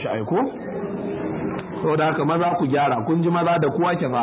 shi aiko saboda haka maza ku gyara kun ji maza da kuwa ke fa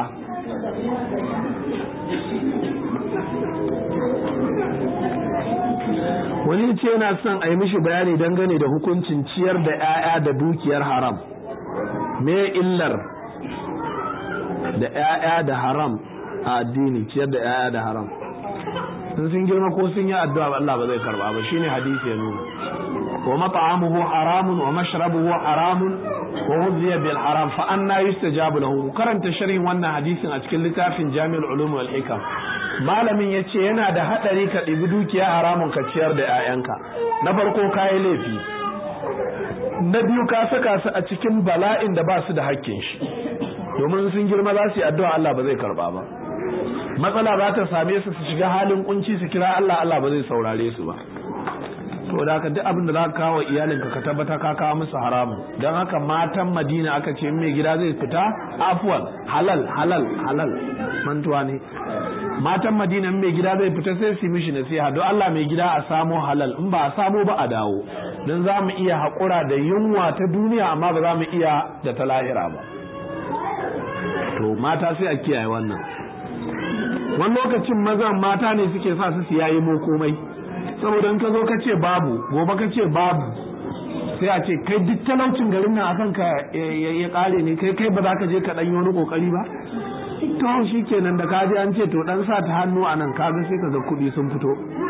wani ce yana son a yi mishi bayani dangane da hukuncin ciyar da 'ya'ya da dukiyar haram me illar da 'ya'ya da haram a addini ciyar da 'ya'ya da haram sun sun girma ko sun yi addu'a Allah ba zai karba ba shine hadisi ya nuna wa mat'amuhu haramun wa mashrabuhu haramun wa huziya bil haram fa anna yustajabu lahu karanta sharhin wannan hadisin a cikin littafin Jami'ul Ulum wal Hikam malamin yace yana da hadari ka ɗibi dukiya haramun ka ciyar da 'ya'yanka na farko kayi laifi na biyu ka saka su a cikin bala'in da ba su da hakkin shi domin sun girma za su yi addu'a Allah ba zai karba ba matsala za ta same su su shiga halin kunci su kira Allah Allah ba zai saurare su ba to da haka duk abin da za ka kawo iyalinka ka tabbata ka kawo musu haramun don haka matan Madina aka ce mai gida zai fita afwan halal halal halal mantuwa ne matan Madina mai gida zai fita sai su mishi nasiha don Allah mai gida a samo halal in ba a samo ba a dawo don za mu iya haƙura da yunwa ta duniya amma ba za mu iya da ta lahira ba to mata sai a kiyaye wannan wani lokacin mazan mata ne suke sa su siya yi mu komai saboda in ka zo ka ce babu gobe ka ce babu sai a ce kai duk talaucin garin nan akan ka ya kare ne kai kai ba za ka je ka dan yi wani kokari ba to shi kenan da kaji an ce to dan sa ta hannu a nan kaga sai ka ga kuɗi sun fito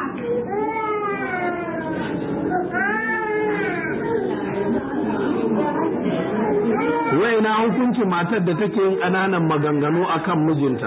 wai na hukuncin matar da take yin ƙananan maganganu akan mijinta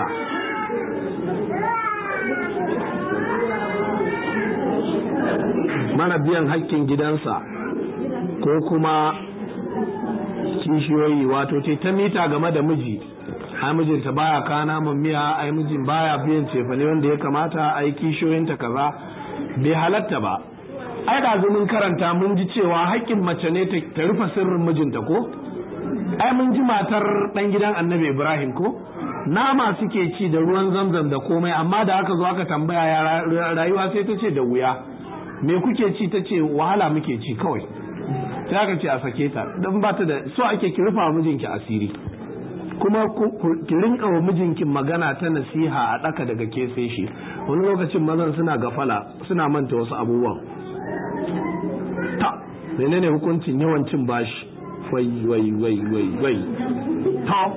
mana biyan hakkin gidansa ko kuma kishiyoyi wato ce ta mita game da miji ai mijinta baya kana mun miya ai mijin baya biyan cefane wanda ya kamata ai kishiyoyinta kaza bai halatta ba ai da mun karanta mun ji cewa haƙƙin mace ne ta rufe sirrin mijinta ko ai mun ji matar dan gidan annabi ibrahim ko nama suke ci da ruwan zamzam da komai amma da aka zo aka tambaya ya rayuwa sai ta ce da wuya me kuke ci ta ce wahala muke ci kawai sai aka ce a sake ta don ba ta da so ake ki rufa mijinki asiri kuma ki rinka wa mijinki magana ta nasiha a ɗaka daga ke sai shi wani lokacin mazan suna gafala suna manta wasu abubuwan ta menene hukuncin yawan cin bashi wai wai wai wai wai ta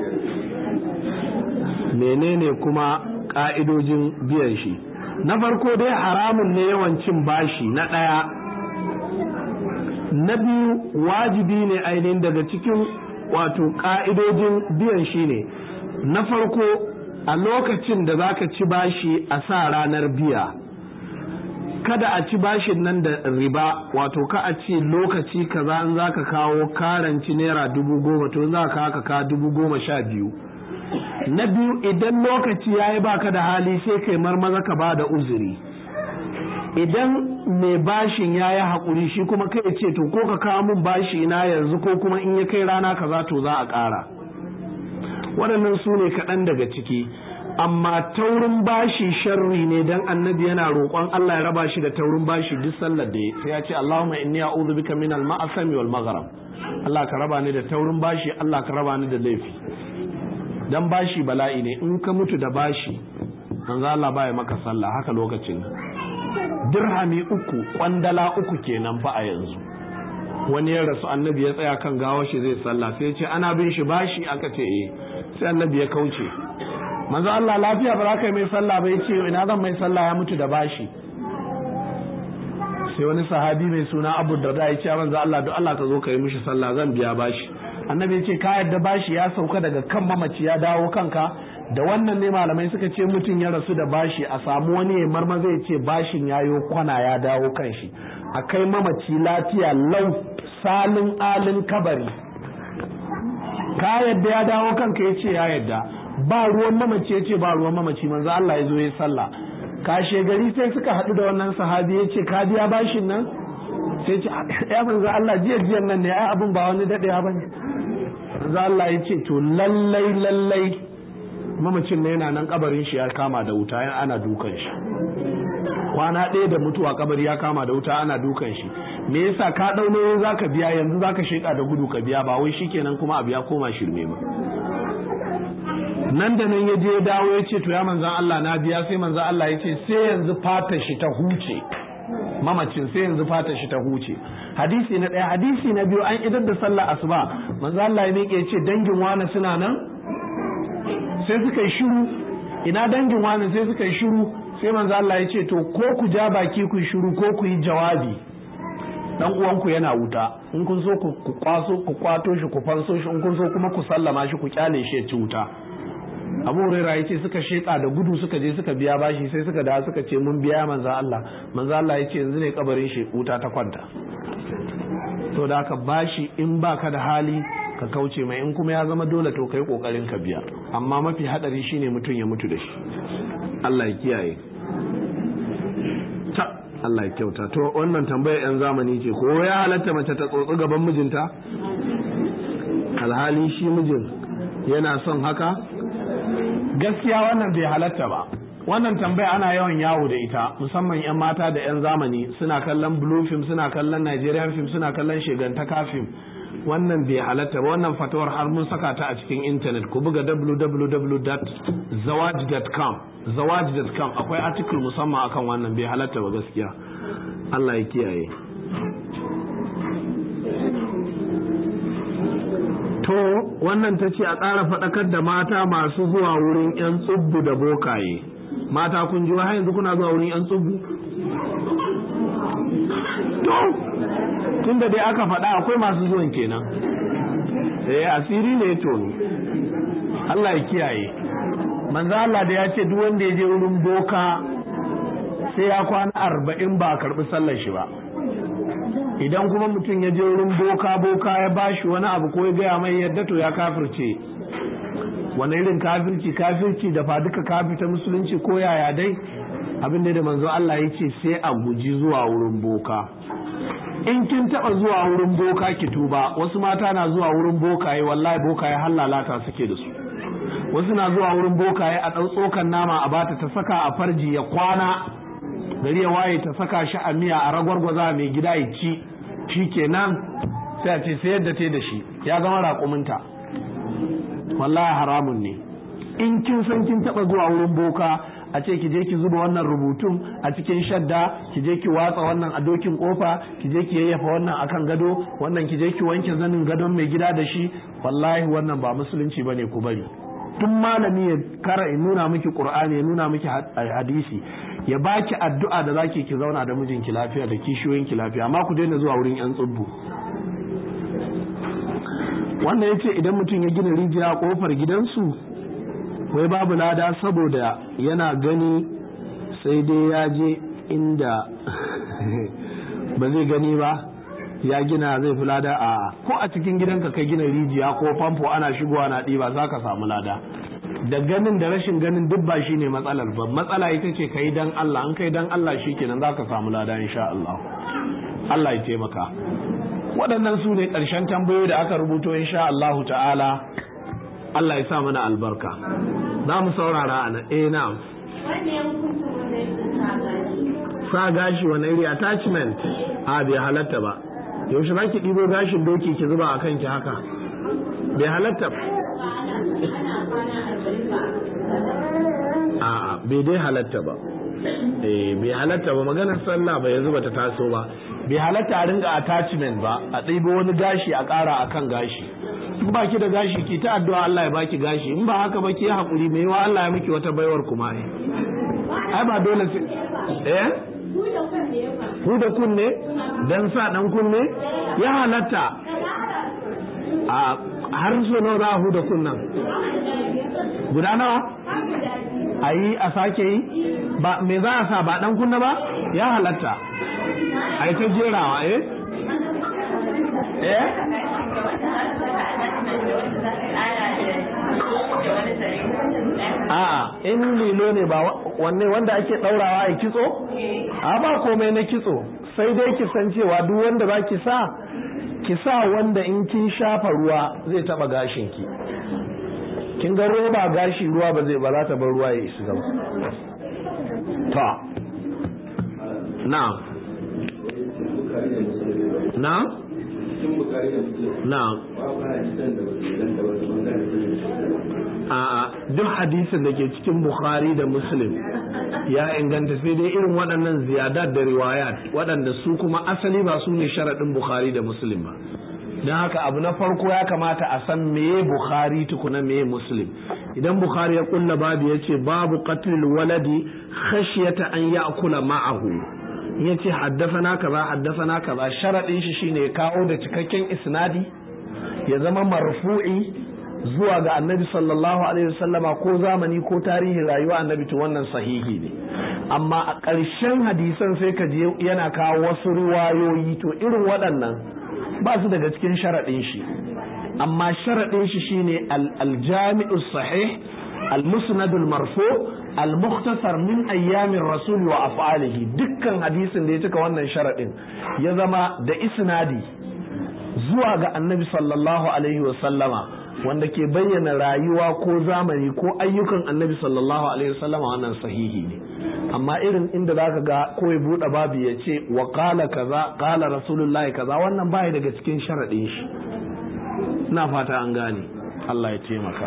menene kuma ka'idojin biyan shi na farko dai haramun ne yawan cin bashi na ɗaya na biyu wajibi ne ainihin daga cikin wato ƙa'idojin biyan shi ne na farko a lokacin da zaka ci bashi a sa ranar biya kada a ci bashin nan da riba wato ka a ce lokaci kaza in zaka kawo karanci naira dubu goma to za ka ka dubu goma sha biyu na biyu idan lokaci ya yi baka da hali sai kai marmaza ka ba da uzuri idan mai bashin ya yi haƙuri shi kuma kai ce to ko ka kawo min bashi na yanzu ko kuma in ya kai rana kaza to za a ƙara waɗannan su ne kaɗan daga ciki amma taurin bashi sharri ne dan annabi yana roƙon Allah ya raba shi da taurin bashi duk sallar da sai ya ce Allahumma inni a'udhu bika min al-ma'asami wal maghrib Allah ka raba ni da taurin bashi Allah ka raba ni da laifi dan bashi bala'i ne in ka mutu da bashi manzo Allah baya maka sallah haka lokacin dirhami uku kwandala uku kenan fa a yanzu wani ya rasu annabi ya tsaya kan gawa shi zai sallah sai ya ce ana bin shi bashi aka ce eh sai annabi ya kauce manzo Allah lafiya ba za ka yi mai sallah ba ya ce ina zan mai sallah ya mutu da bashi sai wani sahabi mai suna Abu Darda ya ce manzo Allah duk Allah ka zo ka yi mishi sallah zan biya bashi annabi ya ce ka yadda bashi ya sauka daga kan mamaci ya dawo kanka da wannan ne malamai suka ce mutum ya rasu da bashi a samu wani ya marma zai ce bashin yayo kwana ya dawo kan shi a kai mamaci lafiya lau salin alin kabari ka yadda ya dawo kanka ya ce ya yadda ba ruwan mamaci ya ce ba ruwan mamaci manzo Allah ya zo ya sallah kashe gari sai suka haɗu da wannan sahabi ya ce ka biya bashin nan sai ce ya manzo Allah jiya jiyan nan ne ai abin ba wani daɗewa ba ne manzo Allah ya ce to lallai lallai mamacin ne yana nan kabarin shi ya kama da wuta ana dukan shi kwana ɗaya da mutuwa kabari ya kama da wuta ana dukan shi me yasa ka dau nauyin zaka biya yanzu zaka sheka da gudu ka biya ba wai shikenan kuma abu ya koma shirme ba nan da nan ya je dawo ya ce to ya manzan Allah na biya sai manzan Allah ya ce sai yanzu fata shi ta huce mamacin sai yanzu fata shi ta huce hadisi na ɗaya hadisi na biyu an idar da sallah asuba manzan Allah ya miƙe ya ce dangin wani suna nan sai suka yi shiru ina dangin wani sai suka yi shiru sai manzan Allah ya ce to ko ku ja baki ku yi shiru ko ku yi jawabi dan uwanku yana wuta in kun so ku kwaso ku kwato shi ku fanso shi in kun so kuma ku sallama shi ku kyale shi ya ci wuta abu huraira ya ce suka sheka da gudu suka je suka biya bashi sai suka da suka ce mun biya manzo Allah manzo Allah ya ce yanzu ne kabarin shi wuta ta kwanta to da ka bashi in baka da hali ka kauce mai in kuma ya zama dole to kai kokarin ka biya amma mafi hadari shine mutum ya mutu da shi Allah ya kiyaye ta Allah ya kyauta to wannan tambayar yan zamani ce ko ya halatta mace ta tsotsi gaban mijinta alhali shi mijin yana son haka gaskiya wannan bai halatta ba wannan tambaya ana yawan yawo da ita musamman 'yan mata da 'yan zamani suna kallon blue film suna kallon nigerian film suna kallon shigantaka film wannan bai halatta ba wannan fatawar har mun saka ta a cikin intanet ku buga www.zawaj.com zawaj.com akwai article musamman akan wannan bai halatta ba gaskiya Allah ya kiyaye to wannan ta ce a ƙara faɗakar da mata masu zuwa wurin 'yan tsubbu da bokaye mata kun ji har yanzu kuna zuwa wurin 'yan tsubbu to tun da dai aka faɗa akwai masu zuwan kenan eh asiri ne to Allah ya kiyaye manzo Allah da ya ce duk wanda ya je wurin boka sai ya kwana arba'in ba a karɓi sallar shi ba idan kuma mutum ya je wurin boka boka ya bashi wani abu ko ya gaya mai yadda to ya kafirce wani irin kafirci kafirci da fa duka kafita musulunci ko yaya dai abin da manzo Allah ya ce sai a guji zuwa wurin boka in kin taba zuwa wurin boka ki tuba wasu mata na zuwa wurin bokaye wallahi bokaye hallalata suke da su wasu na zuwa wurin bokaye a ɗau tsokan nama a bata ta saka a farji ya kwana gari ya waye ta saka shi a miya a ragwargwaza mai gida ya ci shi kenan sai a ce sai yadda ta da shi ya gama raƙuminta wallahi haramun ne in kin san kin taɓa zuwa wurin boka a ce ki je ki zuba wannan rubutun a cikin shadda ki je ki watsa wannan a dokin kofa ki je ki yayyafa wannan akan gado wannan ki je ki wanke zanin gadon mai gida da shi wallahi wannan ba musulunci bane ku bari tun malami ya kara ya nuna miki qur'ani ya nuna miki hadisi ya baki addu'a da zaki ki zauna da mijinki lafiya da kishiyoyinki lafiya amma ku daina zuwa wurin yan tsubbu wannan yace idan mutum ya gina rijiya a kofar gidansu wai babu lada saboda yana gani sai dai ya je inda ba zai gani ba ya gina zai fi lada a ko a cikin gidanka kai gina rijiya ko famfo ana shigowa na ɗiba za ka samu lada da ganin da rashin ganin duk ba shine matsalar ba matsala ita ce kai dan Allah an kai dan Allah shikenan za ka samu lada insha Allah Allah ya taimaka waɗannan su ne ƙarshen tambayoyi da aka rubuto insha Allah ta'ala Allah ya sa mana albarka za mu saurara a nan eh na'am sa gashi wani iri attachment a bai halatta ba yaushe za ki ɗibo gashin doki ki zuba a kanki haka bai halatta a bai dai halatta ba eh bai halatta ba maganar sallah ba yanzu bata taso ba bai halatta a ringa attachment ba a ɗibo wani gashi a ƙara akan gashi in ba ki da gashi ki ta addu'a Allah ya baki gashi in ba haka ba ki haƙuri mai yawa Allah ya miki wata baiwar kuma ne ai ba dole sai eh ku da kunne dan sa dan kunne ya halatta a har so nawa za a huda kunnan guda nawa a yi a sake yi ba me za a sa ba dan kunna ba ya halatta a yi ta jerawa eh eh a in lilo ne ba wanne wanda ake daurawa a kitso a ba komai na kitso sai dai ki san cewa duk wanda ba ki sa ki sa wanda in kin shafa ruwa zai taba gashin ki kin ga roba gashi ruwa ba zai ba za ta bar ruwa ya isa gaba ta na na na a duk hadisin da ke cikin bukhari da muslim ya inganta sai dai irin waɗannan ziyadat da riwayat waɗanda su kuma asali ba su ne sharaɗin bukhari da muslim ba don haka abu na farko ya kamata a san meye bukhari tukuna meye muslim idan bukhari ya kulla babu ya ce babu qatlil waladi khashyata an ya'kula ma'ahu ya ce haddafana kaza haddafana kaza sharaɗin shi shine kawo da cikakken isnadi ya zama marfu'i zuwa ga annabi sallallahu alaihi wasallama ko zamani ko tarihin rayuwa annabi to wannan sahihi ne amma a ƙarshen hadisan sai ka je yana kawo wasu riwayoyi to irin waɗannan ba su daga cikin sharaɗin shi amma sharaɗin shi shine al-jami'u sahih al-musnad al-marfu al-mukhtasar min ayyamin rasul wa af'alihi dukkan hadisin da ya cika wannan sharaɗin ya zama da isnadi zuwa ga annabi sallallahu alaihi wa sallama wanda ke bayyana rayuwa ko zamani ko ayyukan annabi sallallahu alaihi wa sallama wannan sahihi ne amma irin inda zaka ga ko ya bude babu ya ce wa qala kaza qala rasulullahi kaza wannan baya daga cikin sharadin shi ina fata an gane Allah ya taimaka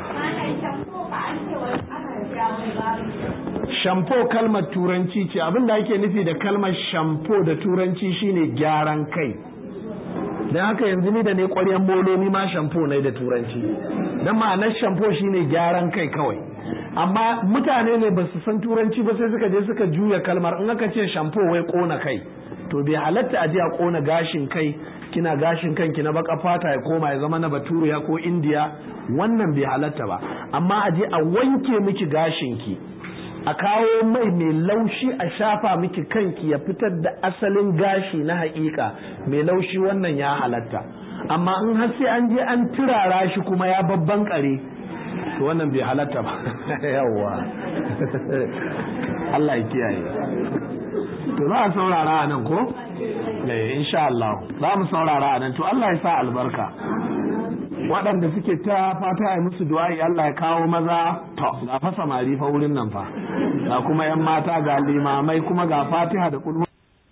shampo kalmar turanci ce abin da ake nufi da kalmar shampo da turanci shine gyaran kai don haka yanzu ni da ne ƙwaryen molo ni ma shampo ne da turanci don ma'anar shampo shine gyaran kai kawai amma mutane ne ba su san turanci ba sai suka je suka juya kalmar in aka ce shampo wai kona kai to bai halatta a je a kona gashin kai kina gashin kanki na baka fata ya koma ya zama na baturiya ko indiya wannan bai halatta ba amma a je a wanke miki gashinki a kawo mai mai laushi a shafa miki kanki ya fitar da asalin gashi na haƙiƙa mai laushi wannan ya halatta amma in har sai an je an turara shi kuma ya babban kare to wannan bai halatta ba yawwa Allah ya kiyaye to za a saurara a nan ko eh insha Allah za mu saurara a nan to Allah ya sa albarka waɗanda suke ta fata ya musu du'a'i Allah ya kawo maza to ga fa samari fa wurin nan fa ga kuma yan mata ga limamai kuma ga fatiha da kulhu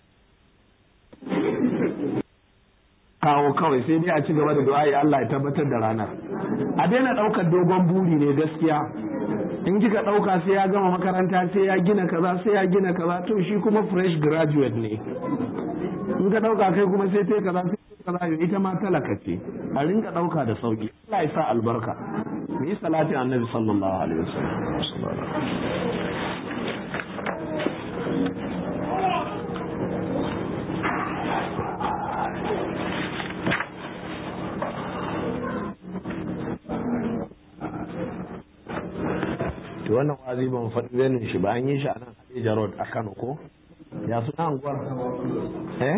kawo kawai sai dai a ci gaba da du'a'i Allah ya tabbatar da ranar a daina ɗaukar dogon buri ne gaskiya in kika ɗauka sai ya gama makaranta sai ya gina kaza sai ya gina kaza to shi kuma fresh graduate ne in ka ɗauka kai kuma sai ta kaza sai kaza ita ma talaka ce a rinka ɗauka da sauki Allah ya sa albarka mu yi salati annabi sallallahu alaihi wasallam to wannan wazi ban faɗi benin shi ba an yi shi a nan Hadija Road a Kano ko ya suna anguwar eh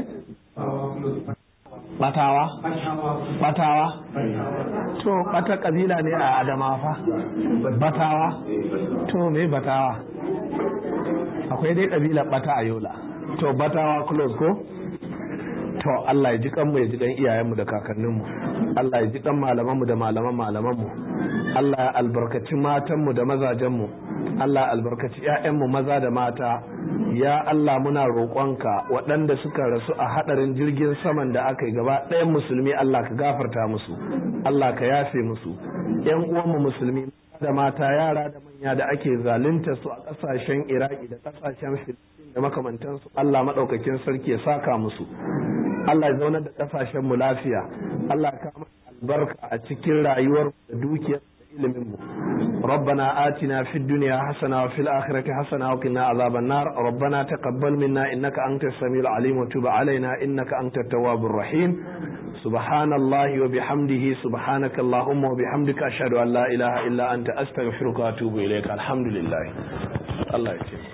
batawa batawa to bata kabila ne a adama fa batawa to me batawa akwai dai kabila bata a yola to batawa close ko to Allah ya ji kanmu ya ji dan iyayenmu da kakanninmu Allah ya ji dan malamanmu da malaman malamanmu Allah ya albarkaci matanmu da mazajenmu Allah ya albarkaci ƴaƴanmu maza da mata ya Allah muna roƙonka waɗanda suka rasu a haɗarin jirgin saman da aka yi gaba ɗayan musulmi Allah ka gafarta musu Allah ka yafe musu ƴan uwanmu musulmi da mata yara da manya da ake zalunta su a ƙasashen Iraki da ƙasashen Filistin da makamantansu Allah maɗaukakin sarki ya saka musu Allah ya zaunar da ƙasashen mu lafiya Allah ya kama albarka a cikin rayuwar da dukiyar ilimin mu ربنا آتنا في الدنيا حسنة وفي الآخرة حسنة وقنا عذاب النار ربنا تقبل منا إنك أنت السميع العليم وتب علينا إنك أنت التواب الرحيم سبحان الله وبحمده سبحانك اللهم وبحمدك أشهد أن لا إله إلا أنت أستغفرك وأتوب إليك الحمد لله الله يكرمك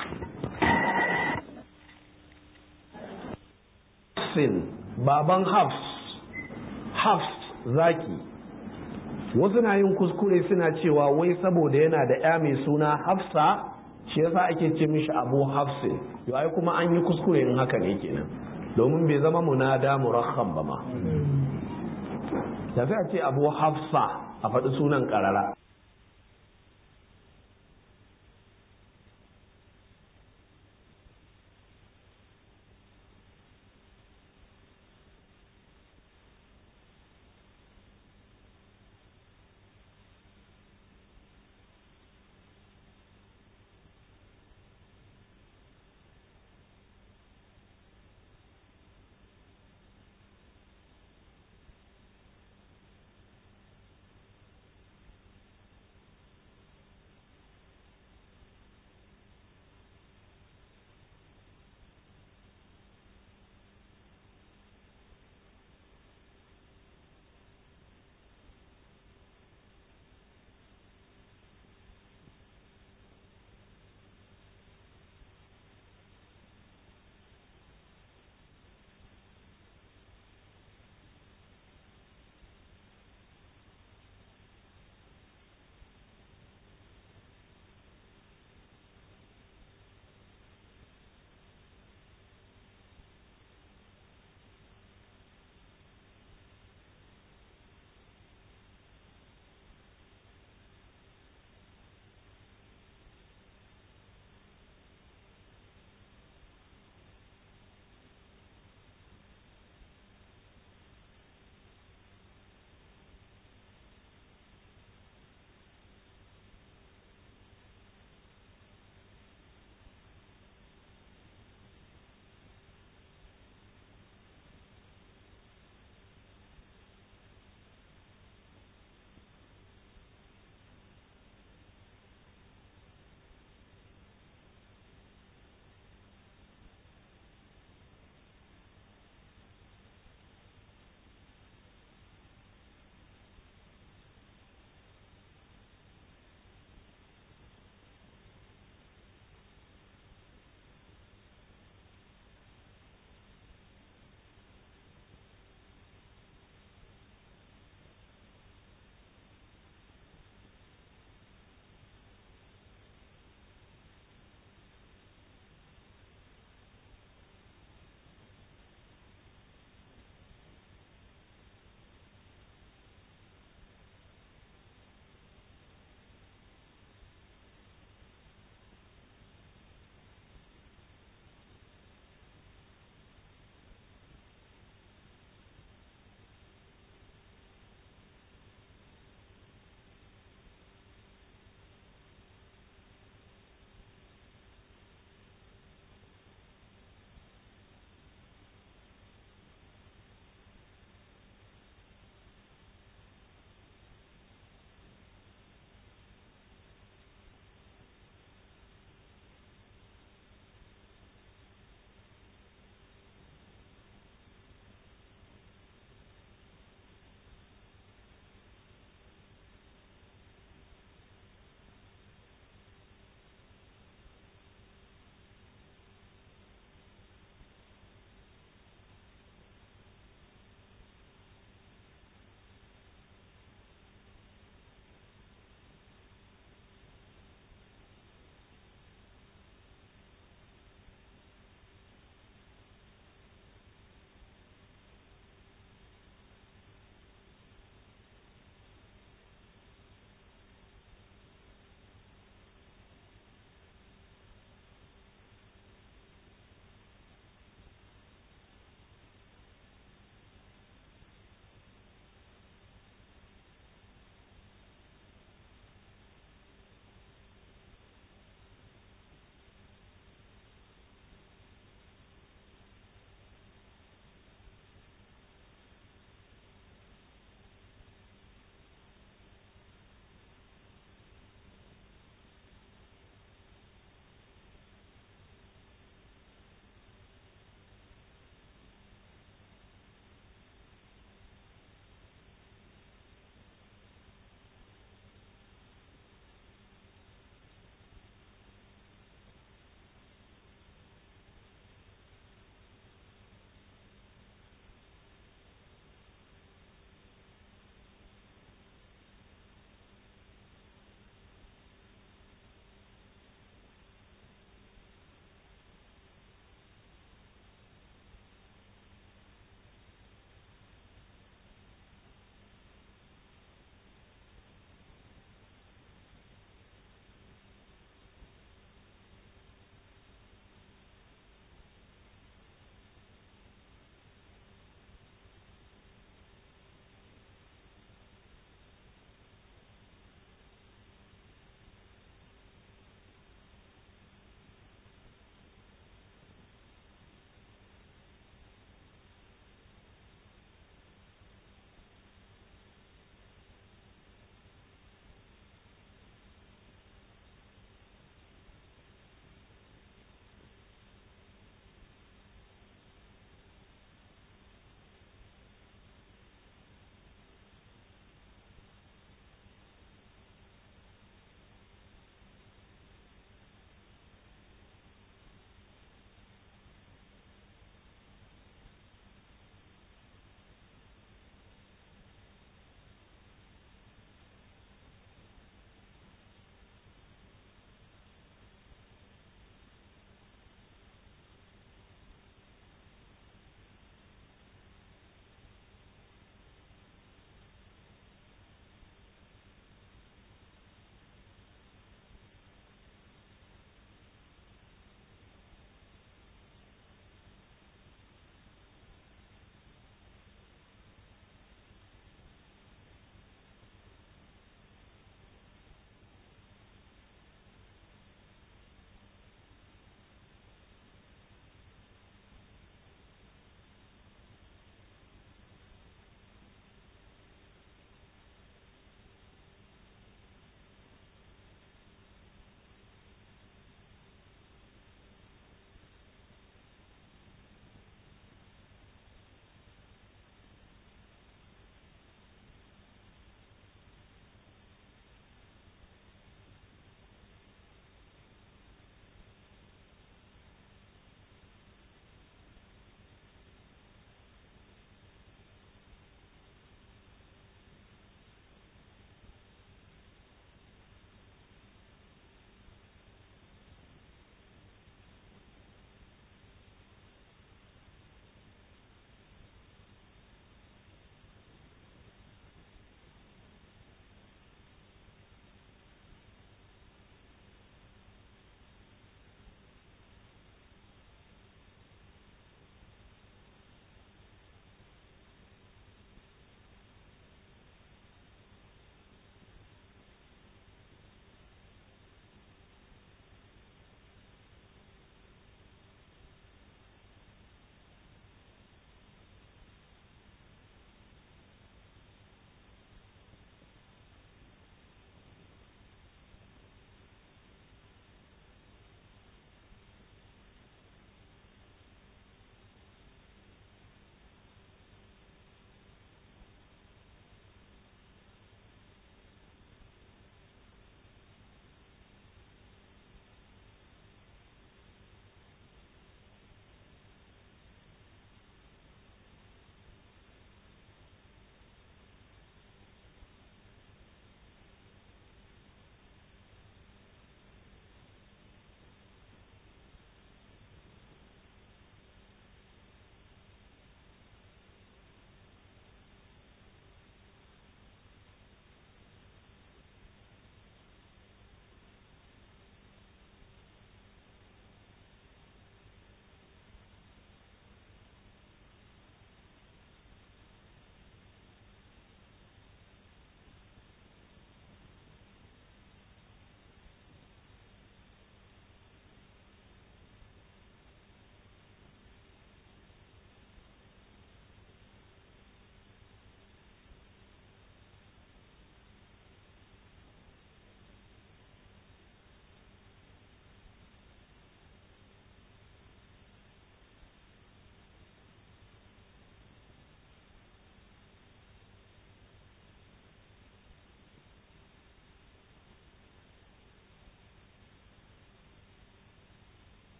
sin baban hafs hafs zaki wasu na yin kuskure suna cewa wai saboda yana da ya mai suna hafsa shi yasa ake ce mishi abu hafsin yau ai kuma an yi kuskure in haka ne kenan domin bai zama munada murakham ba ma da sai a ce abu hafsa a faɗi sunan ƙarara